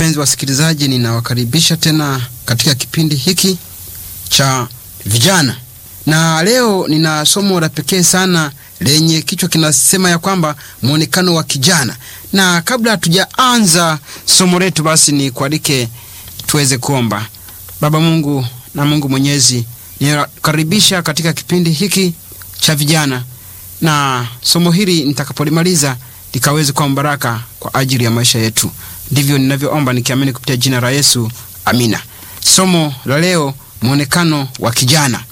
Wapenzi wasikilizaji, ninawakaribisha tena katika kipindi hiki cha vijana, na leo nina somo la pekee sana lenye kichwa kinasema ya kwamba mwonekano wa kijana. Na kabla hatujaanza somo letu, basi ni kualike tuweze kuomba. Baba Mungu na Mungu Mwenyezi, ninakaribisha katika kipindi hiki cha vijana, na somo hili nitakapolimaliza likaweze kuwa baraka kwa ajili ya maisha yetu. Ndivyo ninavyoomba nikiamini kupitia jina la Yesu, amina. Somo la leo, mwonekano wa kijana.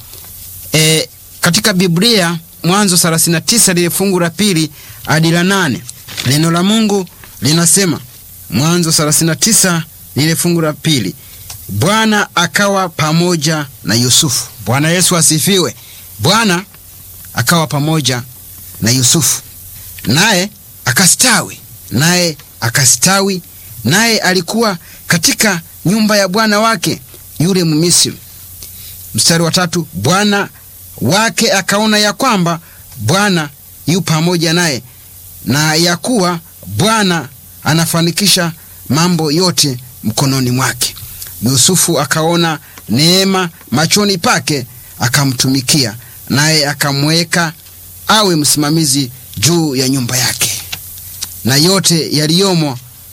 E, katika Biblia Mwanzo 39 lile fungu la pili hadi la nane neno la Mungu linasema, Mwanzo 39 lile fungu la pili Bwana akawa pamoja na Yusufu. Bwana Yesu asifiwe. Bwana akawa pamoja na Yusufu, naye akastawi, naye akastawi, naye alikuwa katika nyumba ya bwana wake yule Mmisri. Mstari wa tatu, bwana wake akaona ya kwamba Bwana yu pamoja naye na ya kuwa Bwana anafanikisha mambo yote mkononi mwake. Yusufu akaona neema machoni pake, akamtumikia, naye akamweka awe msimamizi juu ya nyumba yake, na yote yaliyomo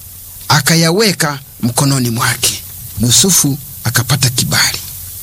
akayaweka mkononi mwake. Yusufu akapata kibali.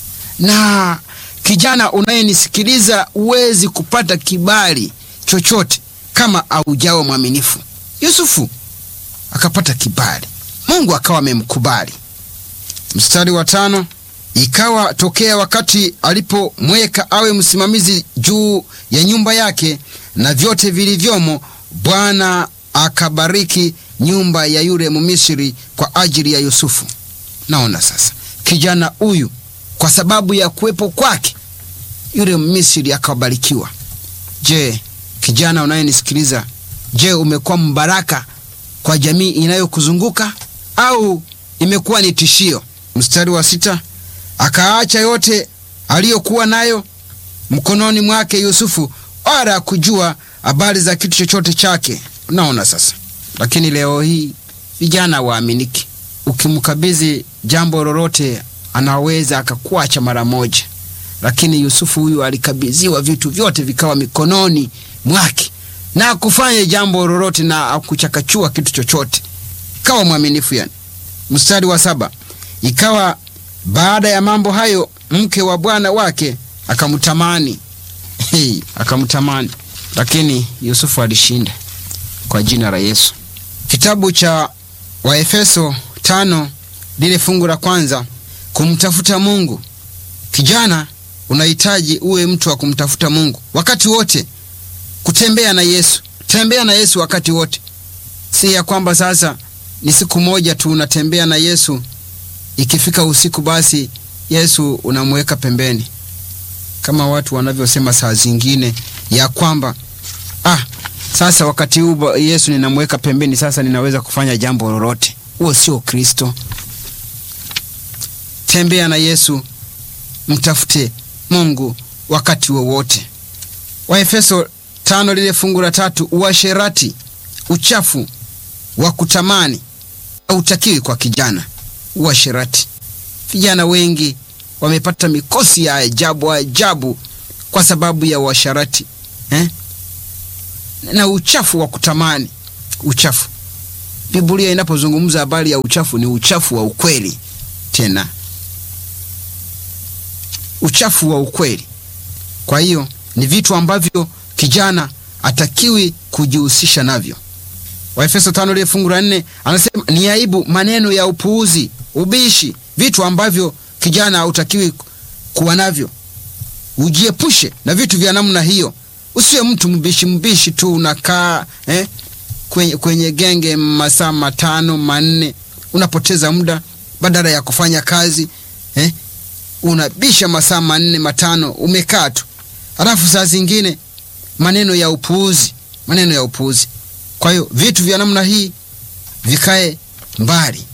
Na kijana unayenisikiliza, huwezi kupata kibali chochote kama aujawa mwaminifu. Yusufu akapata kibali, Mungu akawa amemkubali. Mstari wa tano, ikawa tokea wakati alipomweka awe msimamizi juu ya nyumba yake na vyote vilivyomo, Bwana akabariki nyumba ya yule Mmisri kwa ajili ya Yusufu. Naona sasa kijana huyu kwa sababu ya kuwepo kwake yule Mmisri akabarikiwa. Je, kijana unayenisikiliza, je, umekuwa mbaraka kwa jamii inayokuzunguka au imekuwa ni tishio? Mstari wa sita, akaacha yote aliyokuwa nayo mkononi mwake Yusufu, wala kujua habari za kitu chochote chake. Unaona sasa. Lakini leo hii vijana waaminiki, ukimkabidhi jambo lolote anaweza akakuacha mara moja, lakini Yusufu huyu alikabidhiwa vitu vyote vikawa mikononi mwake na akufanya jambo lolote na akuchakachua kitu chochote, ikawa mwaminifu yani. Mstari wa saba, ikawa baada ya mambo hayo mke wa bwana wake akamtamani. Hey, akamtamani, lakini Yusufu alishinda kwa jina la Yesu. Kitabu cha Waefeso tano lile fungu la kwanza kumtafuta Mungu. Kijana, unahitaji uwe mtu wa kumtafuta Mungu wakati wote, kutembea na Yesu. Tembea na Yesu wakati wote, si ya kwamba sasa ni siku moja tu unatembea na Yesu, ikifika usiku basi Yesu unamweka pembeni, kama watu wanavyosema saa zingine ya kwamba ah, sasa wakati huu Yesu ninamweka pembeni, sasa ninaweza kufanya jambo lolote. Huo sio Kristo. Tembea na Yesu, mtafute Mungu wakati wowote. Waefeso tano lile fungu la tatu, uasherati, uchafu wa kutamani hautakiwi kwa kijana. Uasherati, vijana wengi wamepata mikosi ya ajabu ajabu kwa sababu ya uasherati eh? na uchafu wa kutamani. Uchafu, Biblia inapozungumza habari ya uchafu ni uchafu wa ukweli, tena uchafu wa ukweli. Kwa hiyo ni vitu ambavyo kijana atakiwi kujihusisha navyo. Waefeso tano lile fungu la nne anasema ni aibu maneno ya upuuzi, ubishi, vitu ambavyo kijana hautakiwi kuwa navyo. Ujiepushe na vitu vya namna hiyo. Usiwe mtu mbishi mbishi tu unakaa eh, kwenye, kwenye genge masaa matano manne, unapoteza muda badala ya kufanya kazi eh, unabisha masaa manne matano umekaa tu, halafu saa zingine maneno ya upuuzi, maneno ya upuuzi. Kwa hiyo vitu vya namna hii vikae mbali.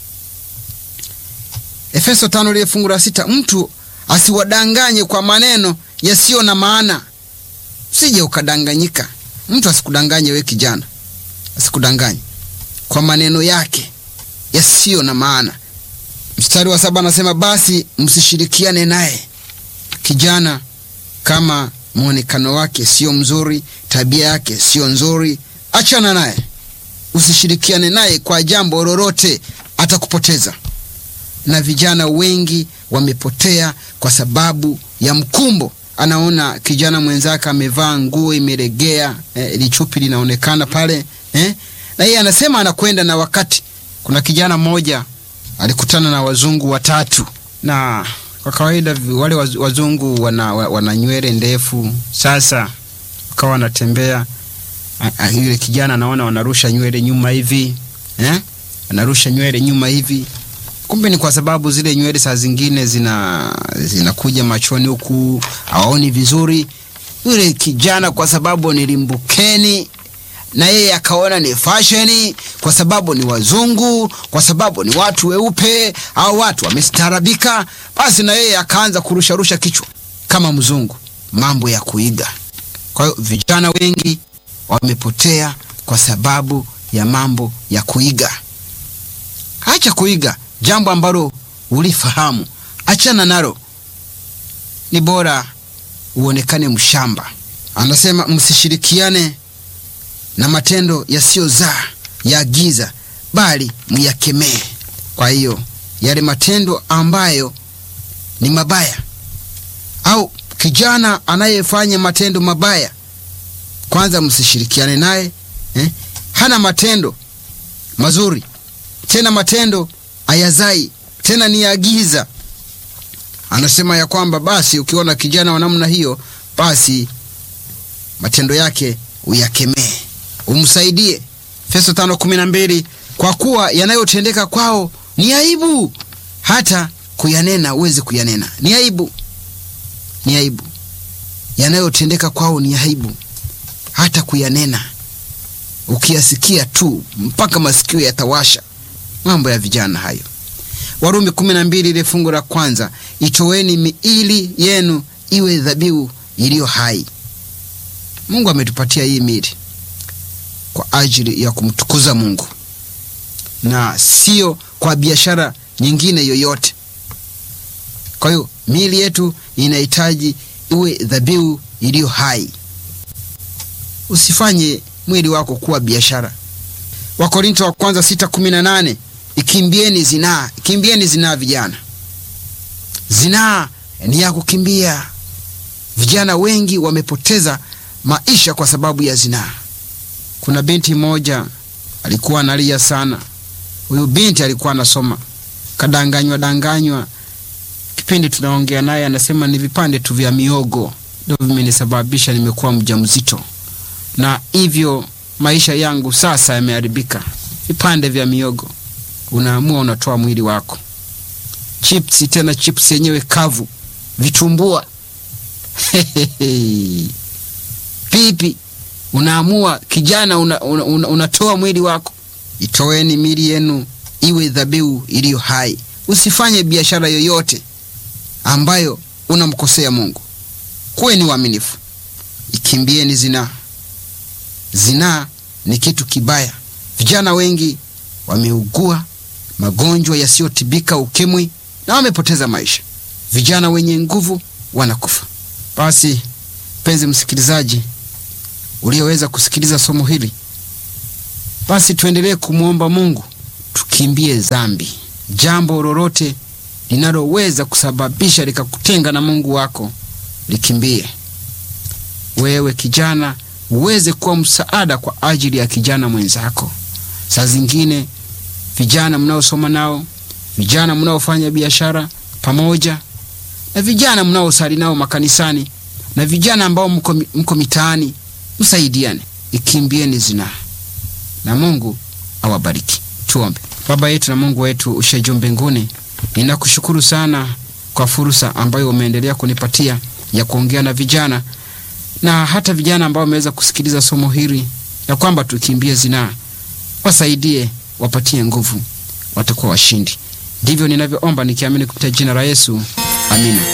Efeso tano lile fungu la sita, mtu asiwadanganye kwa maneno yasiyo na maana. Usije ukadanganyika, mtu asikudanganye we kijana, asikudanganye kwa maneno yake yasiyo na maana. Mstari wa saba anasema basi msishirikiane naye kijana kama mwonekano wake sio mzuri, tabia yake sio nzuri, achana naye, usishirikiane naye kwa jambo lolote, atakupoteza. Na vijana wengi wamepotea kwa sababu ya mkumbo. Anaona kijana mwenzake amevaa nguo imelegea, eh, lichupi linaonekana pale eh, na yeye anasema anakwenda na wakati. Kuna kijana mmoja alikutana na wazungu watatu na kwa kawaida wale wazungu wana, wana nywele ndefu. Sasa wakawa wanatembea, yule kijana anaona wanarusha nywele nyuma hivi eh? Wanarusha nywele nyuma hivi, kumbe ni kwa sababu zile nywele saa zingine zina zinakuja machoni huku, hawaoni vizuri. Yule kijana kwa sababu ni limbukeni na yeye akaona ni fasheni, kwa sababu ni wazungu, kwa sababu ni watu weupe au watu wamestaarabika, basi na yeye akaanza kurusharusha kichwa kama mzungu, mambo ya kuiga. Kwa hiyo vijana wengi wamepotea kwa sababu ya mambo ya kuiga. Acha kuiga jambo ambalo ulifahamu, achana nalo, ni bora uonekane mshamba. Anasema msishirikiane na matendo yasiyozaa ya giza, bali myakemee. Kwa hiyo yale matendo ambayo ni mabaya, au kijana anayefanya matendo mabaya, kwanza msishirikiane naye eh? Hana matendo mazuri, tena matendo ayazai, tena ni ya giza. Anasema ya kwamba basi ukiona kijana wa namna hiyo, basi matendo yake uyakemee umsaidie. Efeso tano kumi na mbili kwa kuwa yanayotendeka kwao ni aibu, hata kuyanena uweze kuyanena. Ni aibu, ni aibu. Yanayotendeka kwao ni aibu, hata kuyanena. Ukiyasikia tu mpaka masikio yatawasha. Mambo ya vijana hayo. Warumi kumi na mbili ile fungu la kwanza, itoweni miili yenu iwe dhabihu iliyo hai. Mungu ametupatia hii miili kwa ajili ya kumtukuza Mungu na sio kwa biashara nyingine yoyote. Kwa hiyo miili yetu inahitaji iwe dhabihu iliyo hai. Usifanye mwili wako kuwa biashara. Wakorinto wa kwanza sita kumi na nane ikimbieni zinaa, ikimbieni zinaa vijana. Zinaa ni ya kukimbia. Vijana wengi wamepoteza maisha kwa sababu ya zinaa. Kuna binti moja alikuwa analia sana. Huyu binti alikuwa anasoma, kadanganywa danganywa. Kipindi tunaongea naye, anasema ni vipande tu vya miogo ndio vimenisababisha nimekuwa mjamzito, na hivyo maisha yangu sasa yameharibika. Vipande vya miogo, unaamua unatoa mwili wako. Chipsi, tena chipsi yenyewe kavu, vitumbua pipi unaamua kijana, unatoa una, una, una mwili wako. Itoweni miili yenu iwe dhabihu iliyo hai. Usifanye biashara yoyote ambayo unamkosea Mungu. Kuweni waaminifu. Ikimbieni zinaa. Zinaa ni kitu kibaya. Vijana wengi wameugua magonjwa yasiyotibika, ukimwi, na wamepoteza maisha. Vijana wenye nguvu wanakufa. Basi mpenzi msikilizaji ulioweza kusikiliza somo hili, basi tuendelee kumwomba Mungu, tukimbie dhambi. Jambo lolote linaloweza kusababisha likakutenga na Mungu wako likimbie. Wewe kijana, uweze kuwa msaada kwa ajili ya kijana mwenzako. Saa zingine vijana mnaosoma nao, vijana mnaofanya biashara pamoja, na vijana mnaosali nao makanisani, na vijana ambao mko, mko mitaani msaidiane, ikimbieni zinaa na Mungu awabariki. Tuombe. Baba yetu na Mungu wetu ushe juu mbinguni, ninakushukuru sana kwa fursa ambayo umeendelea kunipatia ya kuongea na vijana na hata vijana ambao wameweza kusikiliza somo hili, ya kwamba tukimbie zinaa. Wasaidie, wapatie nguvu, watakuwa washindi. Ndivyo ninavyoomba nikiamini kupitia jina la Yesu, amina.